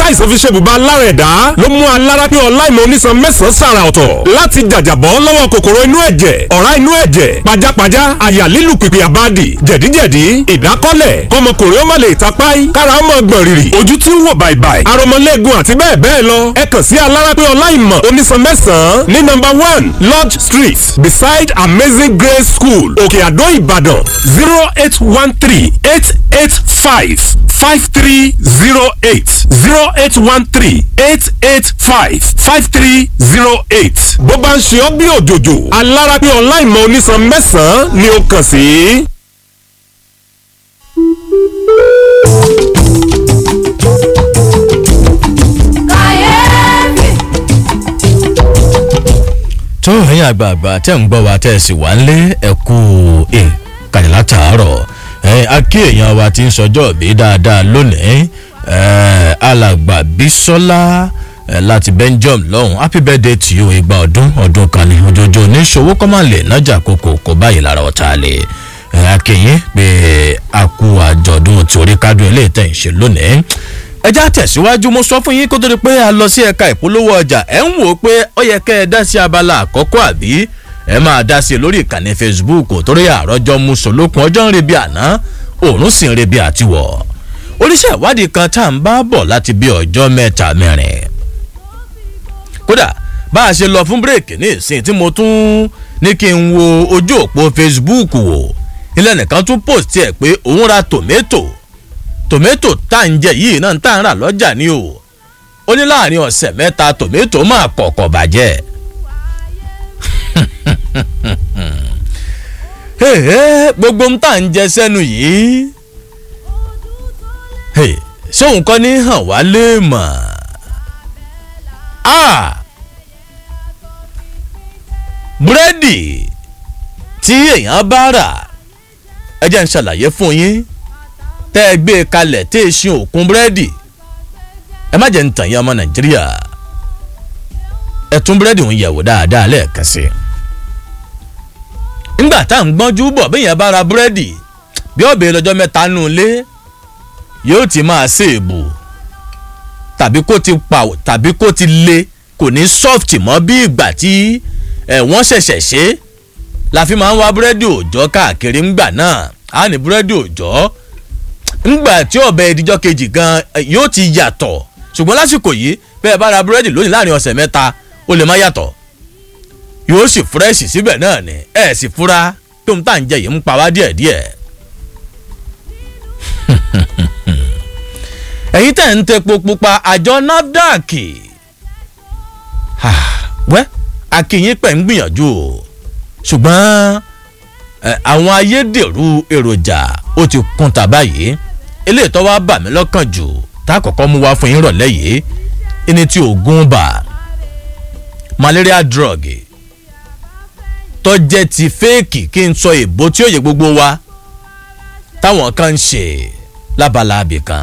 àìsàn fi ṣe bùbá lára ẹ̀dá ló mú alára pé ọláìmọ̀ onísan mẹ́sàn-án sàrà ọ̀tọ̀ láti jàjàbọ́ lọ́wọ́ kòkòrò inú ẹ̀jẹ̀ ọ̀rá inú ẹ̀jẹ̀ pajápajá àyà lílù pìpì àbádì jẹ̀díjẹ̀dí ìdákọ́lẹ̀ kọmọkùnrin ó má lè tapáì kára ó mọ̀ gbọ̀n rìrì ojú tí ń wò bàìbàì aromọlẹ́gun àti bẹ́ẹ̀ bẹ́ẹ̀ lọ ẹ kàn sí alára pé ọláìmọ̀ onísan mẹ́sàn-án ní nọ́mbà one lodge street beside amazing grace school òkè àdó ìbàdàn zero eight one three eight eight five five three zero eight zero eight one three eight eight five five three zero eight. bó bá ń ṣe ọ́ bí òjòjò alára pé ọláìmọ̀ onísan mẹ́sàn-án ni ó kàn sí. tó ẹ̀yin àgbààgbà tẹ́ ń gbọ́ wa tẹ́ ẹ sì wá ń lé ẹ̀kú ìkàlẹ̀ látàárọ̀ ẹ̀ akí èèyàn wa ti ń sọjọ́ bí dáadáa lónìí ẹ̀ alàgbà bísọ́lá ẹ̀ láti belgium lọ́hùn happy birthday to you ìgbà ọdún ọdún kan ní ojoojó oníṣòwò kọ́mọ̀lẹ̀ nájà kókò kò báyìí lára ọ̀tá lè ẹ̀ akínyìn pé a kú àjọ̀dún torí kádùn ilé ìtẹ̀ ń ṣe lónìí ẹjá tẹ̀síwájú mo sọ fún yín kó tó di pé a lọ sí ẹ̀ka ìpolówó ọjà ẹ̀ ń wò ó pé ó yẹ kẹ́ ẹ dá sí abala àkọ́kọ́ àbí ẹ máa dá sí i lórí ìkànnì facebook torí àròjọ musolókun ọjọ́ ń rebi àná òórùn sì ń rebi àtiwọ̀ oníṣẹ́ ìwádìí kan tá à ń bá bọ̀ láti bí ọjọ́ mẹ́ta mẹ́rin kódà bá a ṣe lọ fún bírèkì ní ìsìn tí mo tún ní kí n wo ojú òpó facebook wò ilé nìkan tún post ẹ̀ pé òun ra tòmẹ́tò tòmẹ́tò tá à ń jẹ yìí náà tá à ń rà lọ́jà ni o ó ní láàrin ọ̀sẹ̀ mẹ́ta tòmẹ́tò máa kọ̀kọ̀ bàjẹ́ gbogbo ń tà ń jẹ sẹ́nu yìí ṣé òun kọ́ ní hàn wá lè mọ̀ búrẹ́dì tí èèyàn bá rà ẹ jẹ́ ń ṣàlàyé fún yín tẹ́ ẹ gbé e kalẹ̀ tẹ́ ẹ ṣin òkun búrẹ́dì ẹ má jẹ́ ń tàn yín ọmọ nàìjíríà ẹ tún búrẹ́dì ń yẹ̀wò dáadáa lẹ́ẹ̀kan sí i ńgbà tá à ń gbọ́njú bọ̀ bí yẹn bá ra búrẹ́dì bí ọ̀bẹ lọ́jọ́ mẹ́ta nù lé yóò ti máa ṣe èbù tàbí kó ti pa tàbí kó ti le kò ní soft mọ́ bí ìgbà tí ẹ̀ wọ́n ṣẹ̀ṣẹ̀ ṣe la fi máa ń wá búrẹ́dì òòjọ́ káàkiri ńgbà náà á ní búrẹ́dì òòjọ́ ńgbà tí ọ̀bẹ ìdíjọ́ kejì gan yóò ti yàtọ̀ ṣùgbọ́n lásìkò yìí bẹ́ẹ̀ bá ra búrẹ́dì lónìí láàrin ọ̀sẹ̀ mẹ́ta ó lè má yàtọ̀ yóò sì fúrẹ́ṣì síbẹ̀ náà ni ẹ̀ sì fura tó ń tà ń jẹ yìí ń pa wá díẹ̀díẹ̀. ẹ̀yin tẹ̀ ń tepo pupa àjọ nafdac wẹ́ akínyìn pẹ̀ ń gbìyànjú o ṣùgbọ́n àwọn ayédèrú èròjà ó ti kún ta báyìí eléyìí tó wá bà mí lọ́kàn jù tá a kọ́kọ́ mú wá fún yín rọ̀lẹ́ yìí ẹni tí oògùn bà malaria drug tó jẹ́ ti fẹ́ẹ̀kì kí n sọ èbó tí ó yẹ gbogbo wa táwọn kan ń ṣe lábala abìkan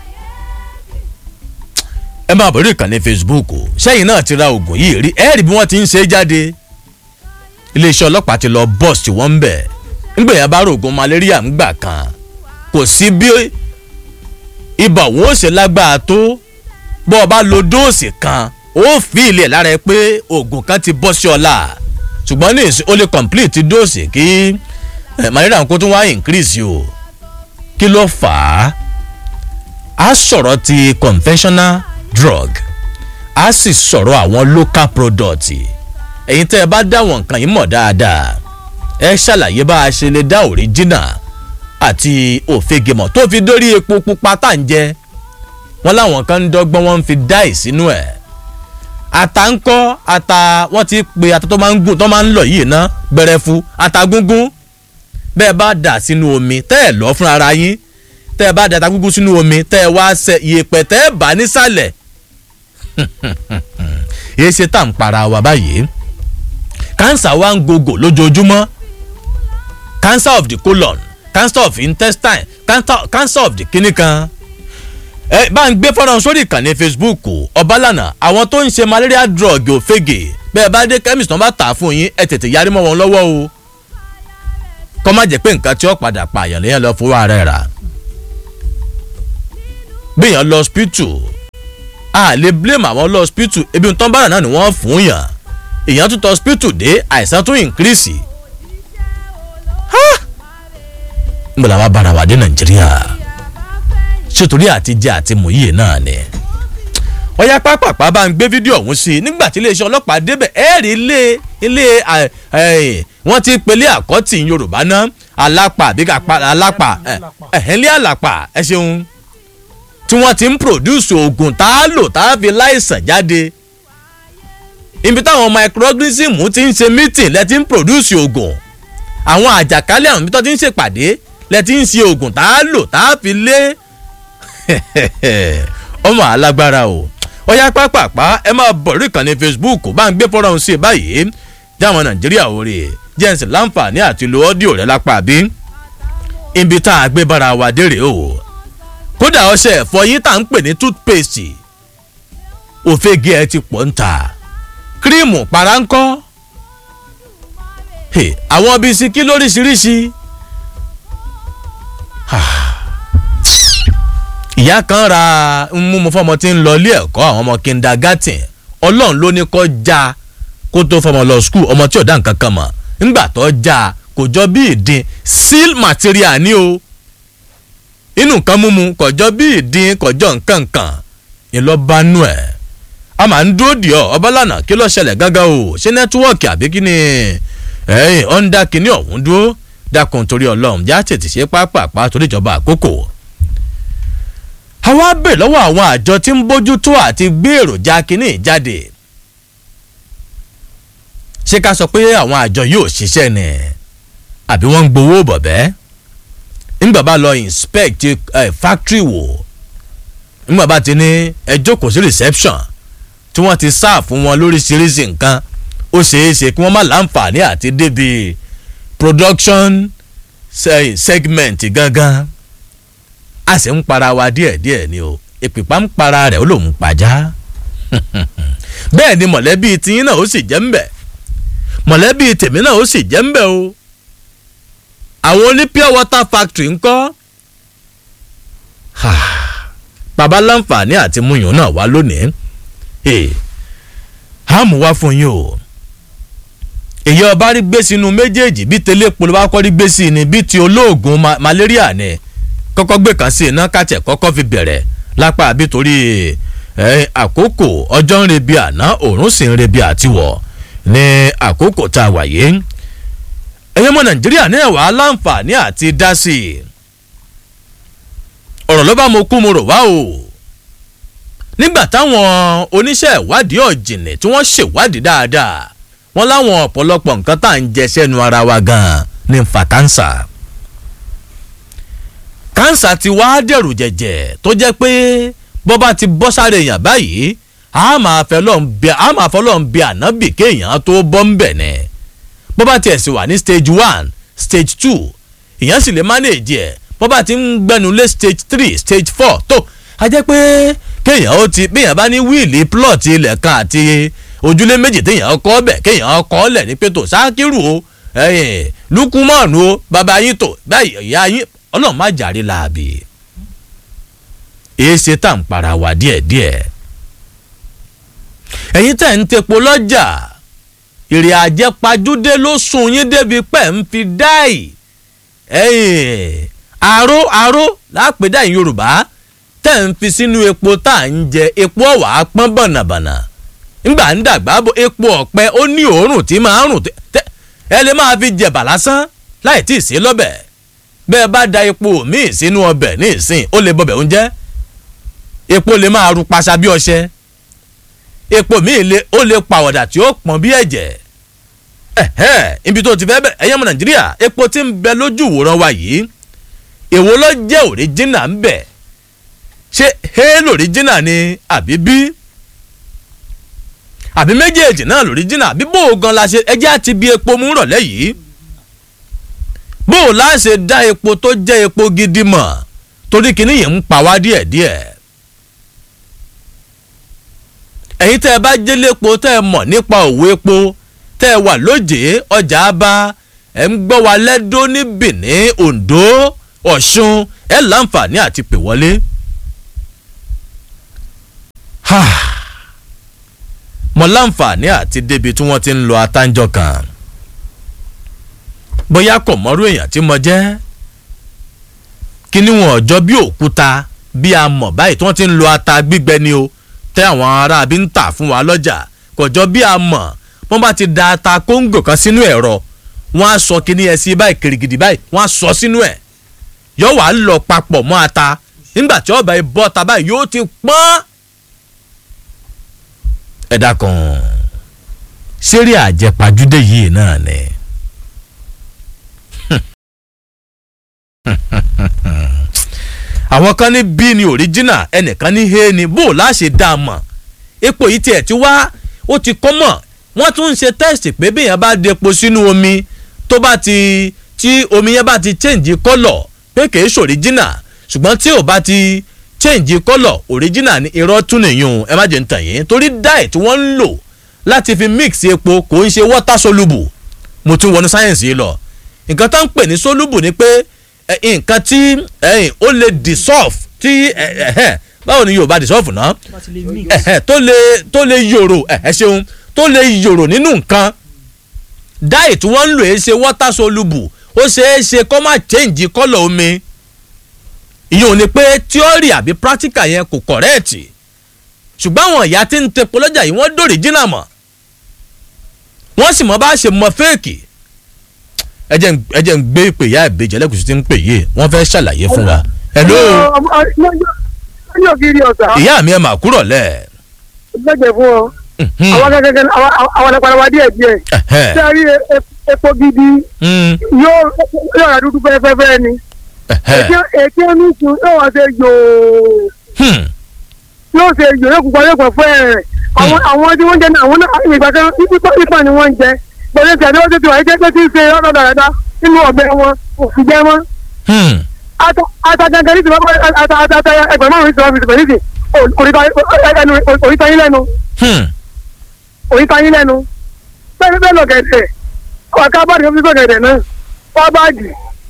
ẹ máa bọ̀rí ìkànnì facebook sẹ́yìn náà ti ra oògùn yìí rí ẹ́ẹ̀rì bí wọ́n ti ń ṣe é jáde iléeṣẹ́ ọlọ́pàá ti lọ bọ́ọ̀sì tí wọ́n ń bẹ̀ nígbà yẹn bá rògùn malaria ń gbà kan kò sí bí ibà òun ó ṣe lágbára tó bọ́ ọ bá lo dóòsì kan ó fi ilẹ̀ lára ẹ pé oògùn kan ti bọ́ sí ọ la ṣùgbọ́n ní ìsìn ó lè complete dóòsì kí malaria kó tún wá increase o kí ló fà á a sọ̀rọ̀ ti conventional drug a sì sọ̀rọ̀ àwọn local product ẹ̀yin tẹ́ ẹ bá dá àwọn nǹkan yìí mọ̀ dáadáa ẹ ṣàlàyé bá a ṣe lè dá original àti òfegèmọ̀ tó fi dórí epo pupa tá à ń jẹ wọ́n láwọn kan ń dọ́gbọ́n wọ́n ń fi dáì sínú ẹ̀ ata ń kọ́ ata wọ́n ti pe ata tó máa ń gùn tó máa ń lọ yìí ná gbẹrẹfu ata gúngún bẹ́ẹ̀ bá dà sínú omi tẹ́ ẹ̀ lọ́ fún ara yín tẹ́ ẹ bá da ata gúngún sínú omi tẹ́ ẹ wá ṣe ìyèpẹ̀ tẹ́ ẹ bá nísàlẹ̀ èyí ṣe tá à ń para wa báyìí cancer wa ń gògò lójoojúmọ́ cancer of the colon cancer of intestine cancer, cancer of the kidney kan ẹ bá ń gbé fọ́nrán sórí ìkànnì facebook ọ̀bálànà àwọn tó ń ṣe malaria drug òfegè bẹ́ẹ̀ bá dé chemist náà bá tà á fún yín ẹ tètè yarí mọ́ wọn lọ́wọ́ o kọ́ má jẹ́ pé nǹkan tí ó padà pa àyàn lẹ́yìn lọ fowó ara ẹ̀ rà gbìyànjú lọ hospital a lè blame àwọn lọ hospital ebi ń tán bára náà ni wọ́n fún yàn èèyàn tún tọ hospital dé àìsàn tún increase ń bọ̀dọ̀ wá bára wà dé nàìjíríà ṣètòrí àti jẹ àti mòye náà ni ọ̀yá pápápá bá ń gbé fídíò ọ̀hún sí i nígbà tí iléeṣẹ́ ọlọ́pàá débẹ̀ ẹ̀ rí ilé ilé wọ́n ti pèlè àkọ́tì yorùbá náà alápà àbí kápá alápà ẹ̀hẹ́lẹ́ àlàpà ẹ ṣeun tí wọ́n ti ń produce oògùn tá a lò tá a fi láìsàn jáde ibi táwọn microorganism ti ń ṣe meeting lẹ ti ń produce oògùn àwọn àjàkálẹ̀ àwọn ibi tó ti ń ṣèpàdé lẹ ti ń ṣe oògùn tá a lò tá a fi lé ọmọ alágbára o ọyá pápápá ẹ máa bọ̀ rí ìkànnì facebook bá ń gbé fọ́nrán sí i báyìí jáwọn nàìjíríà òrè jẹ́ǹsì láǹfààní àti lo ọ́díò rẹ̀ lápá bí ibi tá a gbé bára wa dé rèé o kódà ọṣẹ ẹ̀fọyín tá à ń pè ní toothpaste òfegè ẹ ti pọ̀ ń ta kírímù para ń kọ́ àwọn bisikí lóríṣiríṣi ìyá kan ra ń mú mu fọmọ tí ń lọ ilé ẹ̀kọ́ àwọn ọmọ kindergarten ọlọ́run ló ní kọ́ já kó tó fọmọ lọ skul ọmọ tí ò dá nǹkan kan mọ̀ ńgbà tó já kò jọ bí ìdín seal material ni o inú nǹkan múmu kọjọ bí ìdín kọjọ nǹkan kan ìlọ́bánú ẹ̀ a máa ń dúró dì ọ́ ọbalànà kí ló ṣẹlẹ̀ gángan o ṣé nẹ́tíwọ́ọ̀kì àbí kí ni ẹ̀yìn ọ̀ndà kìíní ọ̀hún dúró dákun torí ọlọ́run já tètè ṣe pápápá torí ìjọba àkókò àwa bè lọ́wọ́ àwọn àjọ tí ń bójú tó àti gbé èròjà kínní jáde ṣé ká sọ pé àwọn àjọ yóò ṣiṣẹ́ ni àbí wọ́n ń gbowó bọ̀bẹ́ ńgbà bá lọ inspect uh, factory wò ńgbà bá ti ní ẹ jókòó sí reception tí wọ́n ti sá fún wọn lóríṣiríṣi nǹkan ó ṣeé ṣe kí wọ́n má láǹfààní àti débi production segment gangan a sì ń para wa díẹ̀díẹ̀ ni o ìpìpá ń para rẹ̀ ó lòún pàjá bẹ́ẹ̀ ni mọ̀lẹ́bí tiyín náà ó sì jẹ́ ń bẹ̀ mọ̀lẹ́bí tèmi náà ó sì jẹ́ ń bẹ̀ o àwọn oní pure water factory ń kọ́ bàbá láǹfààní àti múyàn náà wá lónìí hàmù wá fún yín o èyí ọba rí gbé sínú méjèèjì bí tẹ́lẹ̀ polówó akọ́ rí gbé sí ni bí ti olóògùn malaria ni kọ́kọ́ gbé kan sí iná kàtẹ́ kọ́kọ́ fi bẹ̀rẹ̀ lápá àbí torí àkókò ọjọ́ ń rebi àná òórùn sì ń rebi àtiwọ̀ ní àkókò tá a wà yìí ẹ̀yin ọmọ nàìjíríà náà wà á láǹfààní àti dá sí i ọ̀rọ̀ ló bá mo kú mo rò wá o nígbà táwọn oníṣẹ́ ìwádìí ọ̀jìnì tí wọ́n ṣèwádìí dáadáa wọ́n láwọn ọ̀pọ̀lọpọ̀ nǹkan tá à ń jẹ sẹ́nu ara wa gan-an ní fa kánsà kánsà ti wá dẹ̀rù jẹ̀jẹ̀ tó jẹ́ pé bọ́ bá ti bọ́ sáré èèyàn báyìí a máa fẹ́ lọ́n bí ànábì kéèyàn tó bọ́ ń bẹ̀ ni bọ́ bá tiẹ̀ sì wà ní stage one stage two èèyàn sì lè manage ẹ̀ bọ́ bá ti ń gbẹnu lé stage three stage four tó a jẹ́ pé kéèyàn ó ti béèyàn bá ní wíìlì plot ilẹ̀ kan àti ojúlé méjì téèyàn kọ́ bẹ̀ kéèyàn kọ́ lẹ̀ ní pé tó sákírù o lukumanu o bàbá yín tó báyìí ìyá yín ọlọ́run má jàre láàbì èé ṣe tá à ń para wa díẹ̀díẹ̀ ẹ̀yin tẹ̀ ń tepo lọ́jà ìrìn àjẹpajúdé ló sùn yín débi pẹ́ ń fi dáì àró àró lápèdá ìyìn yorùbá tẹ̀ ń fi sínú epo tá à ń jẹ epo ọ̀wà pọ́n bọ̀nàbọ̀nà ńgbà ń dàgbà bọ̀ epo ọ̀pẹ ó ní òórùn tí máa ń rùn ẹ lè máa fi jẹ̀bà lásán láì tí ì sí lọ́bẹ̀ bẹ́ẹ̀ bá da epo míì sínú ọbẹ̀ ní ìsìn ó lè bọbẹ̀ oúnjẹ epo lè máa ru paṣa bí ọṣẹ epo míì lè ó lè pàwọ̀dà tí ó pọ̀n bí ẹ̀jẹ̀ ẹ̀hẹ́ ibi tó ti fẹ́ bẹ̀rẹ̀ ẹ̀yẹ́ ọmọ nàìjíríà epo tí ń bẹ lójú ìwòran wa yìí èwo ló jẹ́ òríjínà ń bẹ̀ ṣé hé lòríjínà ni àbí bí àbí méjèèjì náà lòríjínà àbí bó o gan la ṣe ẹjẹ́ àti bí epo mú rọ̀lẹ́ yìí bó o láṣẹ dá epo tó jẹ́ epo gidi mọ̀ torí kìíní yìí ń pa wá díẹ̀díẹ̀ ẹ̀yin tẹ́ ẹ bá jẹ́lépo tẹ́ ẹ mọ̀ nípa òwò epo tẹ́ ẹ wà lóje ọjà bá ẹ ń gbọ́ wa lẹ́dọ́ ní Benin Ondo Ọ̀ṣun ẹ láǹfààní àti pè wọlé. mo láǹfààní àti débi tí wọ́n ti ń lo atánjọ kan bóyá kò mọ́rú èèyàn tí mo jẹ́ kí ni wọn ọjọ́ bí òkúta bí a mọ̀ báyìí tí wọ́n ti ń lo ata gbígbẹ ni o tẹ́ àwọn ará bí ń tà fún wa lọ́jà kò jọ bí a mọ̀ wọ́n bá ti da ata kóńgò kan sínú ẹ̀rọ wọ́n á sọ kíní ẹ̀ sí báyìí kìrìkìdì báyìí wọ́n á sọ sínú ẹ̀ yóò wá lọ papọ̀ mọ́ ata nígbà tí ọba yìí bọ́ ta báyìí yóò ti pọ́n. ẹ dákun ṣeré àjẹpàjúdé yìí náà ni. àwọn kan ní bí ni original ẹnìkan ní he ni bó o láṣẹ dá a mọ̀ epo yìí tiẹ̀ ti wá ó ti kọ́ mọ̀ wọ́n tún ń ṣe test pé bí èèyàn bá depo sínú omi tó bá ti tí omi yẹn bá ti change colour pé kìí ṣe original ṣùgbọ́n tí ò bá ti change colour original ni irọ́ tún nìyún ẹ má jẹ́ ń tàn yín torí dye tí wọ́n ń lò láti fi mix epo kò ń ṣe water soluble mo tún wọnú sáyẹ̀nsì yìí lọ nǹkan tó ń pè ní soluble ni pé nǹkan tí ó lè dissolve tí báwo ni Yorùbá dissolve náà tó lè tó lè yòrò ẹ ṣeun tó lè yòrò nínú nǹkan dye tí wọ́n ń lò ẹ́ ṣe water soluble ó ṣeé ṣe kó má change colour omi ìyẹn ò ní pé theory àbí practical yẹn kò correct ṣùgbọ́n àwọn ìyá tí ń tepo lọ́jà yìí wọ́n dòrí jìnnà mọ̀ wọ́n sì mọ bá ṣe mọ fẹ́ẹ̀kì ẹ jẹ́ ń gbé ìpè ìyá ìbejì ẹlẹ́gùsì tí ń pè yìí wọ́n fẹ́ ṣàlàyé fún wa. hello ìyá mi ẹ mà kúrọ̀ lẹ̀. gbẹ̀gbẹ̀ fún ọ àwọn gẹ́gẹ́ àwọn ẹ̀pàdé wa díẹ̀ díẹ̀ tí a rí epo gidi yóò yóò rà dúdú fẹ́fẹ́fẹ́ ni èké oníṣu yóò wá ṣe yòó yóò ṣe yòó yóò kúkọ yóò pọ̀ fún ẹ̀ àwọn àwọn tí wọ́n jẹ náà àwọn náà ìgbà kan nípa ni wọ́n ń jẹ pẹ̀lú tí àdéhùn tètè wáyé jẹ́ tí ń ṣe ọ̀dọ̀ dáadáa nínú ọ̀bẹ wọn òfin jẹ́ mọ́. ata gangan ní ti wọ́n ata ata ata ẹgbẹ̀rún márùn-ún ìṣòro ìṣòro ìṣòro ìṣòro oríta yín lẹ́nu oríta yín lẹ́nu bẹ́ẹ̀ bẹ́ẹ̀ lọ gẹ̀dẹ̀ ọ̀ká báàdì ó fi sọ gẹ̀dẹ̀ náà wọ́n báàdì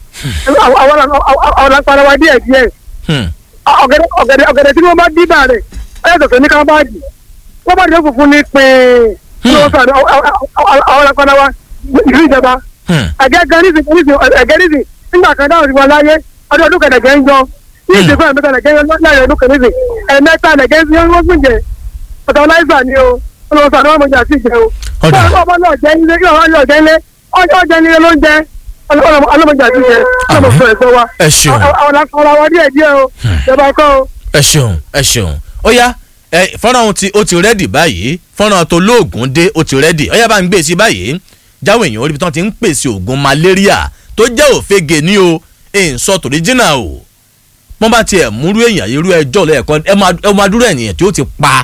àwọn àpàrà wa díẹ̀ díẹ̀ ọ̀gẹ̀dẹ̀ ọ̀gẹ̀dẹ̀ tí wọ́n bá dídà rẹ̀ ẹ̀ tọ̀tọ̀ ní ká báàdì wọ́n báàdì ó funfun ní pín àwọn àpàrà wa ìlú ìjọba ẹ̀gẹ́ gan nísìn nísìn ẹ̀gẹ́ nísìn nígbà kan dáhùn sí wọn láyé ọdún ọdún kẹ̀dẹ̀gẹ́ ń jọ ní ìsìnkú ẹ̀mẹ́ta ẹ̀gẹ́ láyé ọdún kẹ̀dẹ̀gẹ́ ẹ̀mẹ́ta ẹ̀gẹ́ ń wọ́n fún jẹ ọ̀tọ̀ láìsà ni o olùwọ́sọ àdúrà mọ̀jà sí ìjẹ o. ọmọ náà jẹ́ ilé kí ọmọ náà jẹ́ ilé ọjọ́ jẹ́ ilé ló ń jẹ́ ọlọ́mọjà sí ìjẹ ọlọ́mọsọ ẹ̀gbọ́ wa. ẹ ṣeun àwọn akọ̀rọ̀ wa díẹ̀ díẹ̀ o ìjọba kọ́ o. ẹ ṣeun ẹ ṣeun ó yá ẹ fọ́nrán ohun tí ó ti rẹ́dì báyìí fọ́nrán tó lóògùn dé ó ti rẹ́dì ó yá bá ń gbé sí báyìí jáwé èèyàn orí bí wọ́n ti ń pèsè oògùn malaria tó jẹ́ òfegè ní o èyí sọ tòrí jìnnà o wọ́n bá tiẹ̀ múrú èèyàn irú ẹjọ́ lẹ́ẹ̀kan ẹ máa dúró ènìyàn tí ó ti pa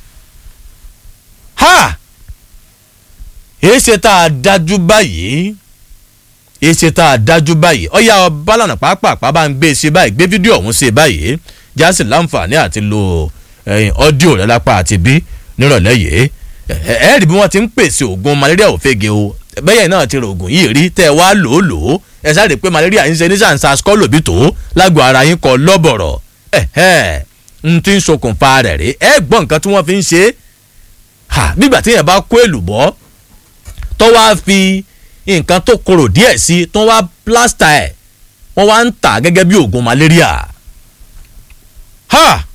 ha èsì tá a dájú báyìí èsì tá a dájú báyìí ọ̀yà bálànà pàápàá bá ń gbé e sí báyìí gbé fídíò ọ̀hún sí báyìí jásì láǹfààní àti lo ọ́díò rẹ̀ lápá àti bí nírọ̀lẹ́ yìí ẹ rí bí wọ́n ti ń pèsè oògùn malaria òfegè o bẹ́yẹ̀ náà ti rò oògùn yìí rí tẹ́ ẹ wá lò ó lò ó ẹ sáré pé malaria ń ṣe ní sàǹsà skọ́lò bí tó lágbo ara yín kọ lọ́bọ̀rọ̀ ẹ̀ ń ti ń ṣokùnfà rẹ̀ rí ẹ gbọ́ nǹkan tí wọ́n fi ń ṣe é ha nígbà tí yẹn bá kó èlùbọ́ tó wá fi nǹkan tó korò díẹ̀ sí tó wá plásítà ẹ̀ wọ́n wá ń tà gẹ́gẹ́ bí oògùn malaria ha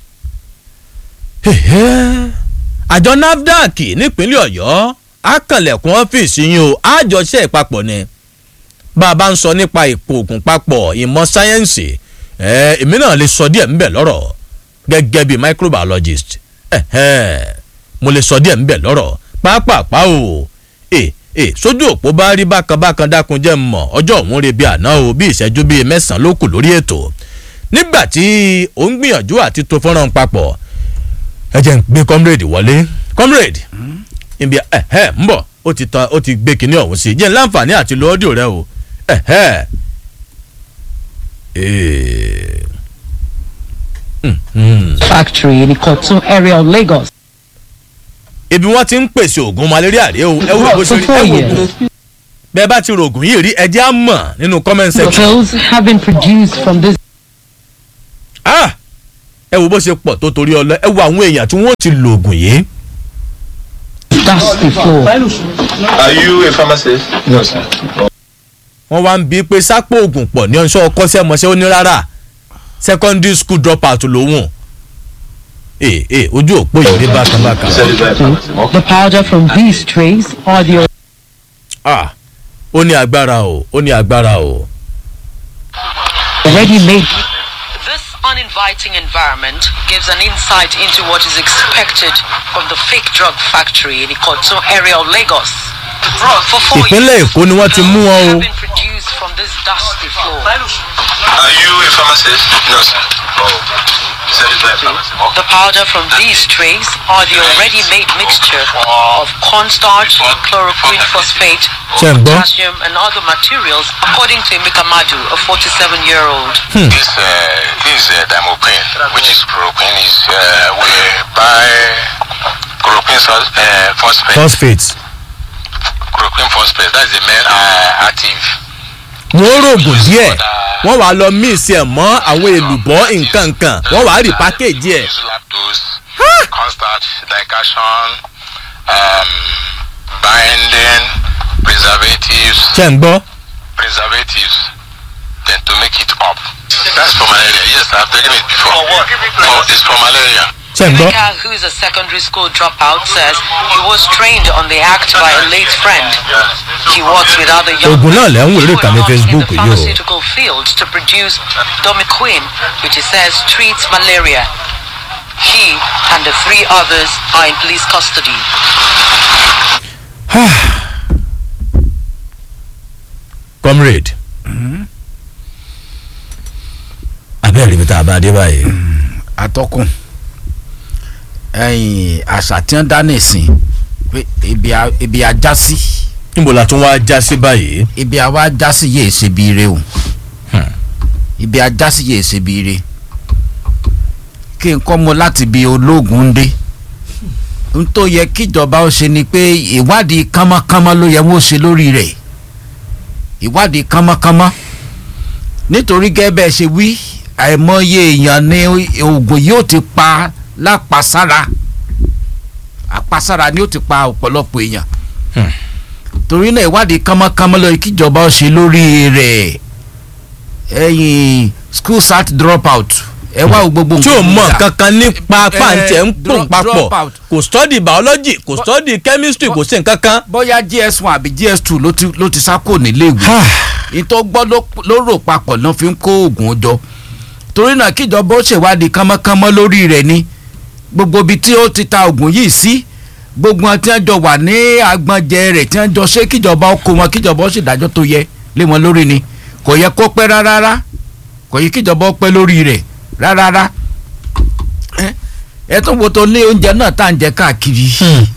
àjọ nafdac nípínlẹ̀ ọ̀yọ́ akànlẹ̀kùn ọ́fíìsì yín o àjọṣe ìpapọ̀ ni bá a bá ń sọ nípa ipò oògùn papọ̀ ìmọ̀ sáyẹ́ǹsì èmi náà lè sọ díẹ̀ ńbẹ̀ lọ́rọ̀ gẹ́gẹ́ bí microbiologist mo lè sọ díẹ̀ ńbẹ̀ lọ́rọ̀ pápápá o ẹ ẹ sójú òpó bá rí bákan bákan dákun jẹ́ mọ̀ ọjọ́ òun rè bí àná o bí ìṣẹ́jú bíi mẹ́sàn-án ló kù lórí ètò nígbà tí ó ń gbìyànjú àti tó fọ́nrán papọ̀ ẹ jẹ́ ń gbé comrade wọlé comrade ibi ẹ ẹ ń bọ̀ ó ti tan ó ti gbé kinní ọ̀hún sí jẹ́ láǹfààní àti lo ọ́díò rẹ o ẹ ẹ factory in Ikotun area of Lagos. ibi wọn ti ń pèsè oògùn malaria rèé o ẹ wo bó ṣe rí ẹ wo oògùn bẹ́ẹ̀ bá ti ro oògùn yìí rí ẹ jẹ́ á mọ̀ nínú comment The section pills have been produced from this ah ẹ wo bó ṣe pọ̀ tó torí ọlọ ẹ wo àwọn èèyàn tí wọ́n ti lo oògùn yìí dusty floor. Are you a pharmacist? No, sir. wọ́n wá ń bí pé sápò oògùn pọ̀ ní ọ̀ṣọ́ ọkọ́ṣẹ́mọṣẹ́ ó ní rárá secondary school drop out lòun ee ee ojú òpó yìí rí bákan bákan You said it's not a pharmacy. The powder from these trays are the ah ó ní agbára o ó ní agbára o. already made This uninviting environment gives an insight into what is expected from the fake drug factory in Ikoton area of Lagos. For four ìpínlẹ̀ years, èkó ni wọ́n ti mú wọn have o been produced from this dusty floor. Are you a pharmacist? No, sir. Oh. You said it's not a pharmacy. The powder from these trays are the already made mixture of cornstarch, chloroquine phosphate, Ṣé ń gbọ́? potassium, and other materials, according to Emeka Madu, a 47-year-old. This uh, this uh, dimoprene, which is chloroquine, is uh, we buy chloroquine sus- uh, phosphate. phosphate. Chloroquine phosphate. That's the main uh, active. wọ́n rògùn díẹ̀ wọ́n wàá lọ míìsì ẹ̀ mọ́ àwọn èlùbọ́ nǹkan nǹkan wọ́n wàá rí pákéjì ẹ̀. Use lactose, cornstarch, dication, um, binding, preservatives, ṣe ń gbọ́. preservatives, then to make it up. That's for malaria. Yes, I've taken it before. For what? For, it's for malaria. ṣe ń gbọ́. Emeka, who is a secondary school dropout, says he was trained on the act by a late friend. He works with other young Oògùn náà lẹ́ ń wò lórí who ìkànnì are Facebook in the yìí o. pharmaceutical field to produce domiquin, which he says treats malaria. He and the three others are in police custody. comrade. abẹ́rẹ́ ibi tá a bá dé báyìí. atọ́kùn ẹ̀yìn àṣà tí wọ́n dá nìsín pé ibi a- ibi ajá sí níbo la tún wá já sí báyìí. ibi àwa ajá sí yéé ṣe bí ire o ibi ajá sí yéé ṣe bí ire kí n kọ́ mọ láti bi ológun ń dé n tó yẹ kíjọba ó ṣe ni pé ìwádìí kánmọ́kánmọ́ ló yẹ wọ́n ṣe lórí rẹ̀ ìwádìí kánmọ́kánmọ́ nítorí gẹ́gẹ́ bẹ́ẹ̀ ṣe wí àìmọye èèyàn ni oògùn yóò ti pa lápasára àpasára ni ó ti pa ọ̀pọ̀lọpọ̀ èèyàn torí náà ìwádìí kánmọ́kánmọ́ lọ kíjọba ó ṣe lórí rẹ̀ ẹ̀yìn school start drop out ẹ wá wo gbogbo tí o mọ gbígbà. nǹkan kan nípa pàǹtẹ̀ ń pò drop- papọ̀ drop out. kò study biology kò study chemistry kò sí nǹkan kan. bóyá gs one àbí gs two ló ti ló ti sákò níléèwé ìtọ́ gbọ́ ló- ló rò papọ̀ náà fi ń kó oògùn jọ torí náà kíjọba ó ṣèwádìí kánmọ́kánmọ́ lórí rẹ̀ ni gbogbo ibi tí ó ti ta oògùn yìí sí gbogbo wọn tí wọ́n jọ wà ní agbọ̀njẹ rẹ̀ tí wọ́n jọ ṣe kíjọba ó kó wọn kíjọba ó ṣèdájọ́ tó yẹ lé wọn lórí ni kò yẹ kó pẹ́ rárá kò yẹ kíjọba ó pẹ́ lórí rẹ̀ rárá ẹ ẹ tún wo tó ní oúnjẹ náà tá à ń jẹ káàkiri.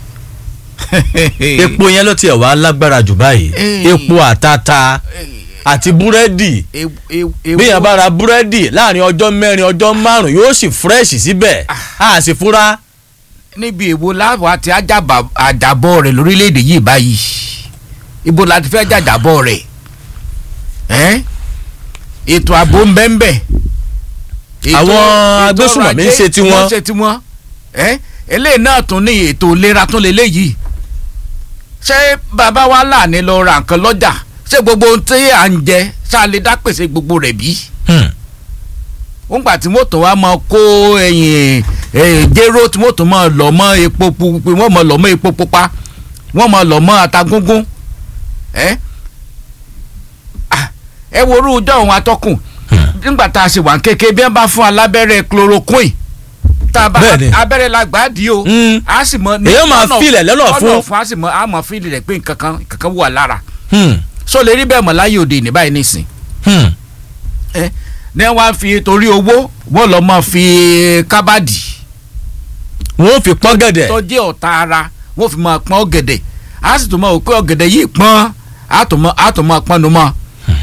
epo yẹn ló tiẹ̀ wá lágbára jù báyìí Eh. epo àtata àti búrẹ́dì E- e- e- bí yẹn bá ra búrẹ́dì láàrin ọjọ́ mẹ́rin ọjọ́ márùn yóò sì fresh síbẹ̀ a sì fura. níbi èwo láwọn àti àjàbà- àjàbọ̀ rẹ̀ lórílẹ̀‐èdè yìí báyìí ibo la ti fẹ́ jàjàbọ̀ rẹ̀ ẹ́n ètò ààbò ń bẹ́ ń bẹ̀. Ètò- Àwọn ètò agbésùnmọ̀mí ń ọrọ̀ ajé ṣe tiwọn. wọ́n ṣe tiwọn ẹ́n eléyìí náà tún ní ètò ìlera tún lè léyìí ṣé bàbá wa láàánú lọ ra nǹkan lọ́jà ṣé gbogbo ohun tí à ń jẹ ṣáà lè dá pèsè gbogbo rẹ̀ bí ńgbà tí mọ́tò wa máa kó ẹ̀yìn ẹ̀yìn jéró tí mọ́tò máa lọ mọ́ epo pupa wọ́n máa lọ mọ́ epo pupa wọ́n máa lọ mọ́ atagúngún ẹ́ Ah, ẹ wo orú ọjọ́ òun atọ́kùn nígbà tá a ṣe wà kéke bí wọ́n bá fún alábẹ́rẹ́ chloroquine tá a bá Bẹ́ẹ̀ni. abẹ́rẹ́ la gbà á di o Mm. a sì mọ Èyàn máa fílẹ̀ lọ́nà fún. fún a sì mọ a mọ fílẹ̀ rẹ̀ pé nǹkan kan nǹkan kan wà lára so lè rí bẹ́ẹ̀ mọ̀ láyé òde ní báyìí nísìn ẹ ní wọ́n á fi torí owó wọ́n lọ́ mọ́ fi kábàdì wọ́n fi pọ́n gẹ̀dẹ̀ tó jẹ́ ọ̀tá ara wọ́n fi máa pọ́n ọ̀gẹ̀dẹ̀ a sì tún mọ̀ pé ọ̀gẹ̀dẹ̀ yìí pọ́n a tún mọ̀ a tún mọ̀ pọ́n nu mọ́.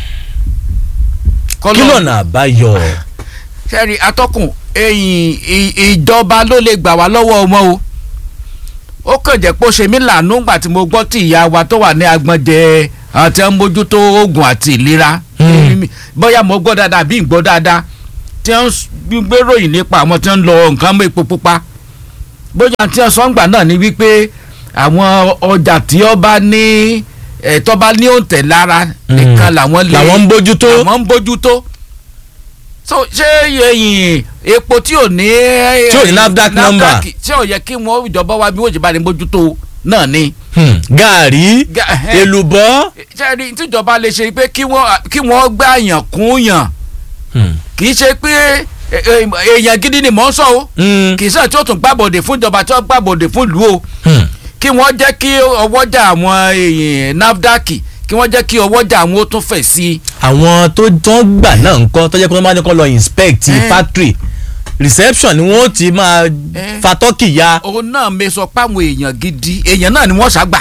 kí lọ́nà àbáyọ. sẹ́ẹ̀rì atọ́kùn ẹ̀yìn ì- ìjọba ló lè gbà wá lọ́wọ́ wọn o ó kàn jẹ́ pé ó ṣe mí lànà ńgbà tí mo gbọ́ tí ìyá wa tó wà ní agbọ̀njẹ àti ẹ̀ ń mójútó oògùn àti ìlera bóyá mo gbọ́ dáadáa bí n gbọ́ dáadáa tí wọ́n ń gbé ròyìn nípa àwọn tí wọ́n ń lọ nǹkan mọ́ epo pupa bóyá tí wọ́n sọ ń gbà náà ni wípé àwọn ọjà tí ó bá ní ẹ̀ tó bá ní òǹtẹ̀ lára nìkan làwọn lè làwọn ń bójútó. làwọn ń bójútó so ṣé ẹyìn epo tí ò ní Tí ò ní NAFDAC number. tí ò yẹ kí wọ́n ìjọba wa bí wọ́n ṣe bá ní bójútó náà ni Hmm, gàárì Ga- ẹhẹ́. èlùbọ́. ṣẹ́ni tíjọba lè ṣe pé kí wọ́n kí wọ́n gbá yàn kún yàn Hmm, kì í ṣe pé ẹ- ẹ- èèyàn gidi ni mò ń sọ o hmm, kì í sọ tí ó tún gbàbọ̀dè fún ìjọba tí ó gbàbọ̀dè fún ìlú o hmm. kí wọ́n jẹ́ kí ọwọ́jà àwọn èèyàn NAFDAC kí wọ́n jẹ́ kí ọwọ́jà àwọn ó tún fẹ̀ sí i. àwọn tó tán gbà náà ń kọ́ tó jẹ́ pé wọ́n bá ní kọ́ lọ inspect Eh. factory reception ni wọ́n ti máa Eh. fa tọ́kì ya. òun náà mi sọ páwọn èèyàn gidi èèyàn náà ni wọ́n ṣàgbà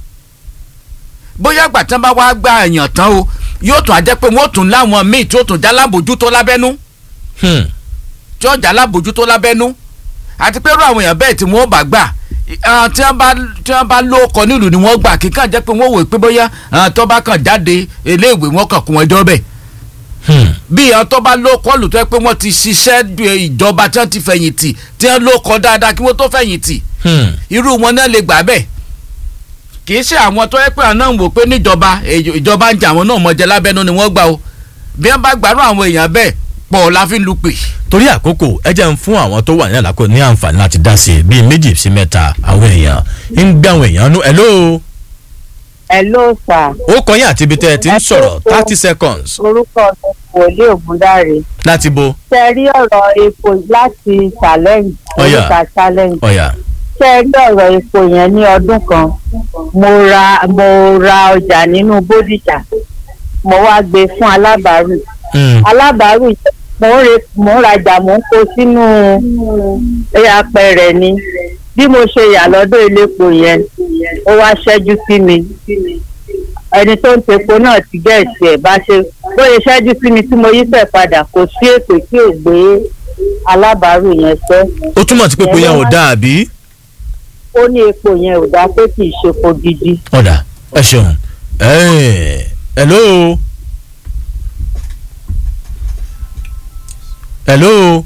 bóyá àgbà tán bá wá gba èèyàn tán o yóò tún àjẹ́ pé wọ́n tún láwọn míì tí ó tún já lábòjútó lábẹ́nú Hmm, tí ó já lábòjútó lábẹ́nú àti pé irú àwọn èèyàn bẹ́ẹ̀ tí wọ́n bá gbà ah, tí wọ́n bá tí wọ́n bá lóko nílùú ni wọ́n gbà kíkàn jẹ́ pé wọ́n wò pé bóyá ah, tó bá kàn jáde iléèwé wọn kàn kún ẹjọ́ bẹ́ẹ̀ hmm. bí àwọn tó bá lóko lù tó yẹ pé wọ́n ti ṣiṣẹ́ ju ìjọba tí wọ́n ti fẹ̀yìntì tí wọ́n lóko dáadáa kí wọ́n tó fẹ̀yìntì Hmm. irú wọn náà lè gbà bẹ́ẹ̀ kì í ṣe àwọn tó yẹ pé àwọn náà ń wò pé níjọba èyí- ìjọba ń jẹ àwọn náà mọ̀jẹ lábẹ́nu ni wọ́n gbà o bí wọ́n bá gbàrú àwọn èèyàn bẹ́ẹ̀ pọ̀ la fi ń lu pè. torí àkókò ẹ jẹ́ ń fún àwọn tó wà ní àlákò ní àǹfààní láti dá sí i bíi méjì sí mẹ́ta àwọn èèyàn ń gbé àwọn èèyàn nú hello Hello sir. ó kọyìn àti ibi tẹ́ ẹ ti ń sọ̀rọ̀ thirty seconds orúkọ mi wòlíì ògúndáre láti bo ṣe rí ọ̀rọ̀ epo láti challenge Ọ̀yà. oríta challenge ọ̀yà ṣe rí ọ̀rọ̀ epo yẹn ní ọdún kan mo ra mo ra ọjà nínú bódìjà mo wá gbé fún alábàárù Hmm, alábàárù yẹn mo ń re mo ń rajà mo ń kó sínú apẹ̀rẹ̀ ni bí mo ṣe yà lọ́dọ̀ elépo yẹn ó wá ṣẹ́jú sí mi ẹni tó ń tepo náà ti gẹ̀ẹ́sì ẹ̀ bá ṣe bóyá ṣẹ́jú sí mi tí mo yí fẹ̀ padà kò sí èpè tí ò gbé alábàárù yẹn sẹ́ ó túmọ̀ sí pé pé yẹn ò dáa bí. ó ní epo yẹn ò dá pé kì í ṣe epo gidi. ọ̀dà ẹ ṣeun Eh, hello hello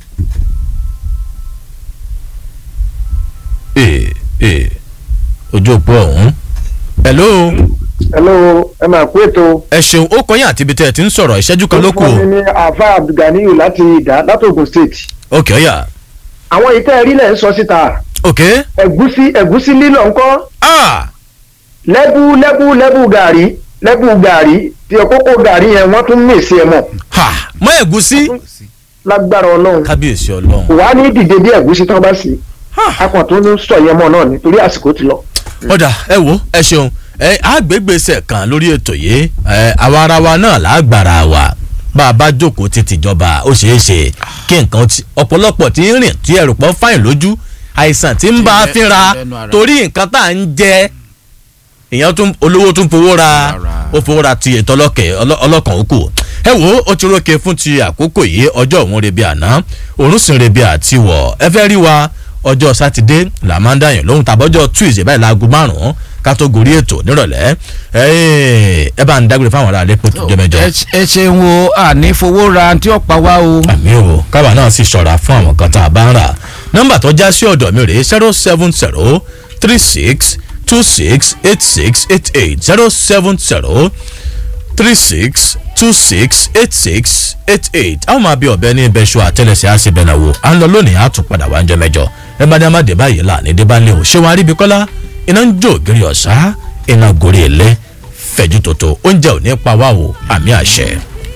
ee ee ojú òpó ọ̀hún hello hello ẹ máa kú ètò. ẹ ṣeun ó kọyìn àti ibi tẹ́ ẹ ti ń sọ̀rọ̀ ìṣẹ́jú kan ló kù orúkọ mi ni àfa abdulganiyu láti ìdá láti ogun state. ok ọ̀yà àwọn ìtẹ́ ẹ̀rí lẹ̀ ń sọ síta ok ẹ̀gúsí ẹ̀gúsí lílọ̀ ńkọ́ ah lẹ́bù lẹ́bù lẹ́bù gàrí lẹ́bù gàrí tí ọkọ́kọ́ gàrí yẹn wọ́n tún mèsì ẹ̀ mọ̀ ha mọ ẹ̀gúsí lágbára ọlọ́run kábíyèsí ọlọ́run kò wá ní dìde bí ẹ̀gúsí tán bá sí akọ̀ tó ń sọ yẹn mọ̀ náà nítorí àsìkò ti lọ. ọ̀dà ẹ wo ẹ ṣeun ẹ àgbégbèsè kan lórí ètò yìí ẹ àwa ara wa náà lágbára wa bá a bá jókòó ti tìjọba ó ṣeé ṣe kí nǹkan ti ọ̀pọ̀lọpọ̀ tí ń rìn tí ẹrù pọ̀ fáyìn lójú àìsàn tí ń bá a Tí fínra lẹ́nu ara. torí nǹkan tá à ń jẹ èèyàn tún olówó tún fowó ra Ara. ó fowó ra ti ètò ọlọ́kẹ̀ ọlọ́- ọlọ́kàn òkú ẹ wo ó ti rókè fún ti àkókò yìí ọjọ́ òun rebi àná òun sì ń rebi àtiwọ̀ ẹ fẹ́ rí wa ọjọ́ sátidé là máa ń dàyàn lóhun tàbọ́jọ́ tuesday báyìí láago márùn-ún ká tó gorí ètò nírọ̀lẹ́ ẹ ẹ bá ń dágbére fáwọn ará lẹ́pọ̀ tó jẹ́ mẹ́jọ. ẹ- ẹ ṣeun o àní fowó ra tí ó pa wá o. àmì o kábà náà sì ṣọ̀ra fún àwọn kan tá a bá ń rà nọ́mbà tó já sí ọ̀dọ̀ mi rèé zero seven zero three six two six eight six eight eight zero seven zero three six two six eight six eight eight àwọn máa bí ọ̀bẹ ní ibẹ̀ṣọ àtẹlẹsẹ̀ àṣebẹ̀nàwò à ń lọ lónìí àtúpadà wá ń jẹ mẹ́jọ ẹ bá ní a má dé báyìí là ní débánlé o ṣé wọn aríbi kọ́lá iná ń jó ògiri ọ̀sá iná gorí ilé fẹ̀jú tòótọ́ oúnjẹ ò ní pa wá o àmì àṣẹ.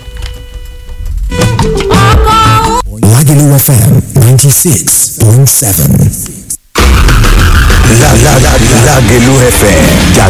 Lagelu FM 96.7. Lagelu FM,